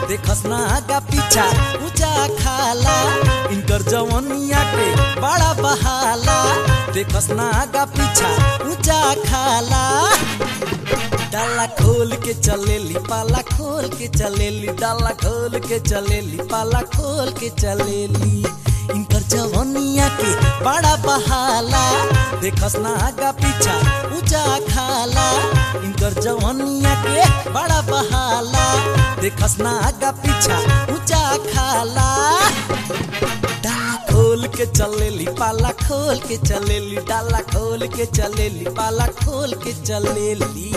देखस ना आगा पीछा ऊंचा खाला इनकर जवनिया के बड़ा बहाला देखस ना आगा पीछा ऊंचा खाला डाला खोल के चलेली पाला खोल के चलेली डाला खोल के चलेली पाला खोल के चलेली इनकर जवनिया के बड़ा बहाला देखस ना आगा पीछा ऊंचा खाला इनकर जवनिया के बड़ा बहाला देखस ना आगा पीछा ऊंचा खाला डाला खोल के चलेली पाला खोल के चलेली डाला खोल के चलेली पाला खोल के चलेली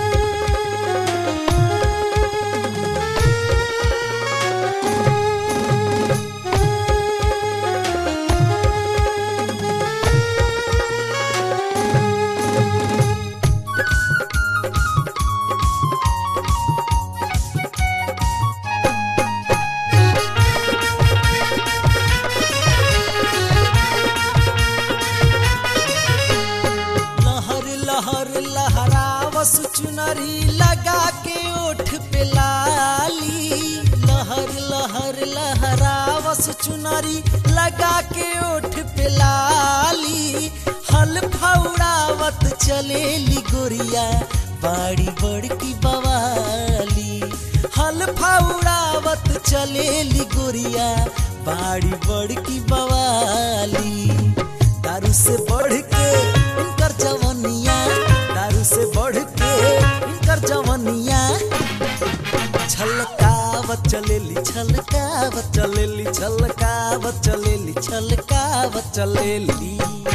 लहर लहर लहरावस चुनरी लगा के ओठ पे लाली लहर लहर लहरावस चुनरी लगा के ओठ पे लाली हल फौड़ावत चलेली गोरिया बाड़ी बड़की बवाली हल फौड़ावत चलेली गोरिया बाड़ी बड़की बवाली दारू से बढ़ के इनकर जवनिया दारू से बढ़ के इनकर जवनिया छलकावत चलेली छलकावत चलेली छलकावत चलेली छलकावत चलेली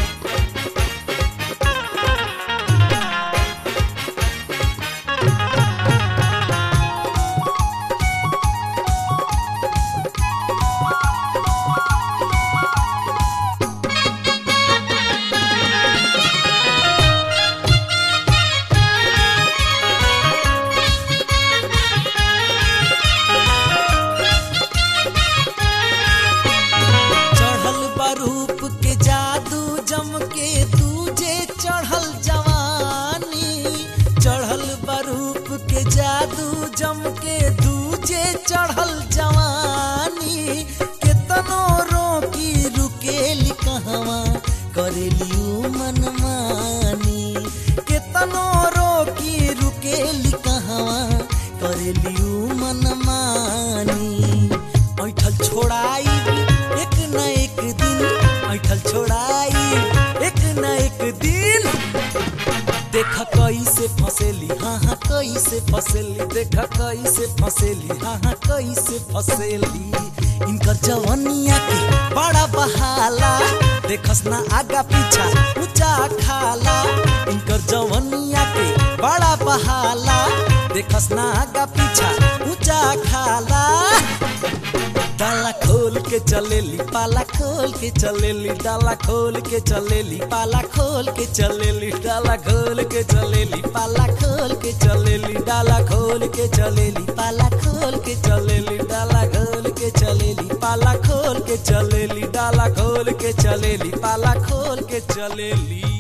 चढ़ल बरूप के जादू जम के दूजे चढ़ल जवानी चढ़ल बरूप के जादू जम के दूजे चढ़ल जवानी केतनो रोकी रुकेली कहवा करेली उ मनमानी केतनो रोकी रुकेली कहवा करेली उ मनमानी ऐठल छोड़ाई एक न एक दिन ऐठल छोड़ाई एक न एक दिन देखा कैसे फसेली हाँ हाँ कैसे फसेली देखा कैसे फसेली हाँ हाँ कैसे फसेली इनकर जवनिया के बड़ा बहाला देखस ना आगा पीछा ऊंचा खाला इनकर जवनिया के बड़ा बहाला देखस ना आगा पीछा ऊंचा खाला डाला खोल के चलेली पाला खोल के चलेली डाला खोल के चलेली पाला खोल के चलेली डाला खोल के चलेली पाला खोल के चलेली डाला खोल के चलेली पाला खोल के चलेली डाला खोल के चलेली पाला खोल के चलेली डाला खोल के चलेली पाला खोल के चलेली